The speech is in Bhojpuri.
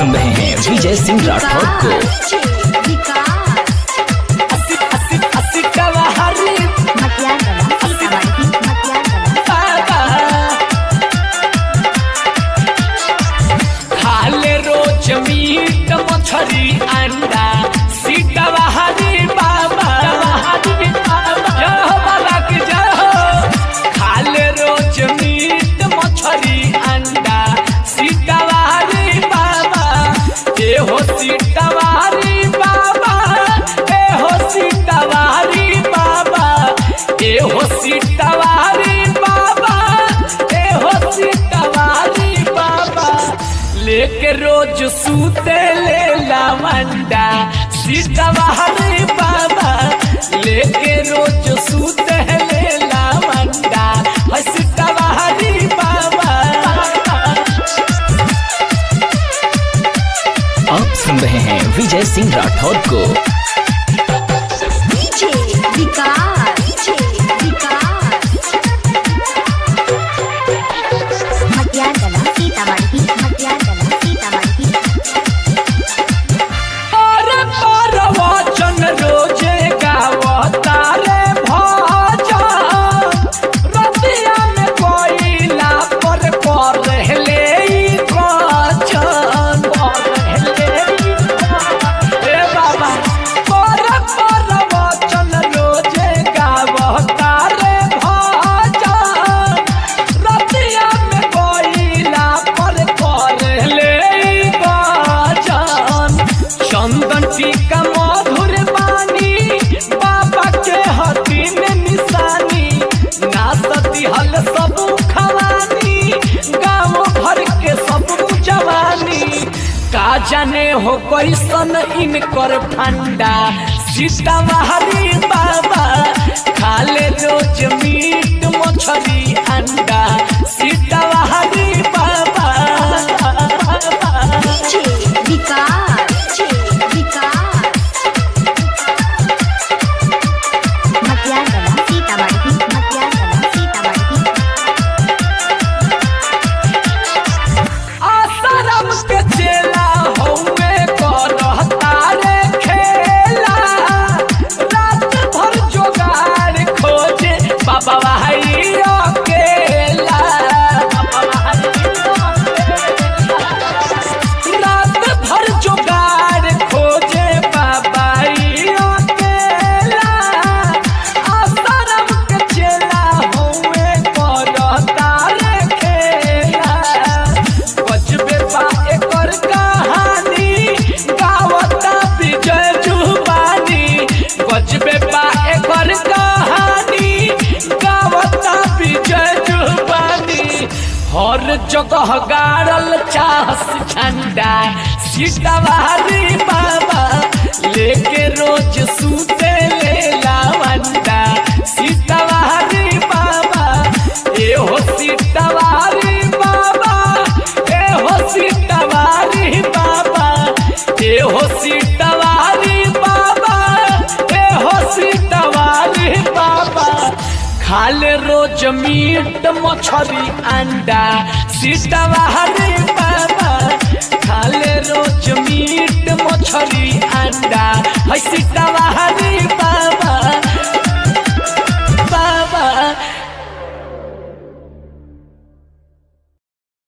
सुन रहे हैं विजय सिंह राठौर को अस्सी अस्सी अस्सी कवाहरी बाबा खाले रोज मीट मछली अंडा सीटवा हरी बाबा जय हो बाबा की जय हो खाले रोज मीट मछली अंडा सीटवा हरी बाबा ए हो सीटवा हरी बाबा ए हो सीटवा हरी बाबा ए हो सीटवा हरी बाबा ए हो सीटवा हरी बाबा लेके रोज सूते ले लावंडा सीतवा हरे बाबा लेके रोज सूते ले लावंडा है सीतवा हरे बाबा आप सुन रहे हैं विजय सिंह राठौर को और पर वचन रोजे गावता रे भजन रतिया में कोइला पर कर रहले ई वचन ए बाबा पर पर वचन रोजे गावता रे भजन रतिया में कोइला पर कर रहले ई वचन चंदन टीका मधुर बानी बाबा के हती में निशानी नाचती हल सब खवानी गाँव भर के सब जवानी का जाने हो कैसन इनकर फंडा सीतावाहरी बाबा खाले रोज मीट मछली अंडा सीतावाहरी बाबा आसाराम के चेला हौवे करहता रे खेला रात भर जोगाड़ खोजे बाबा भाई अकेला रात भर जोगाड़ खोजे बाबा ई अकेला आसाराम के चेला हौवे करहता रे खेला बजबे बा एकर कहानी गावता विजय जुबानी बजबे बा एकर कहानी गावता विजय जुबानी हर जगह गाड़ल चाहस झंडा सीतावारी बाबा लेके रोज सूते ले लावंडा सीतावारी बाबा ए हो सीतावारी बाबा ए हो सीतावारी बाबा ए हो सीतावारी बाबा ए हो सीतावारी बाबा खाले रोज मीट मछली अंडा सीतावारी बाबा खाले रोज मीट मछली अंडा है सीतावारी बाबा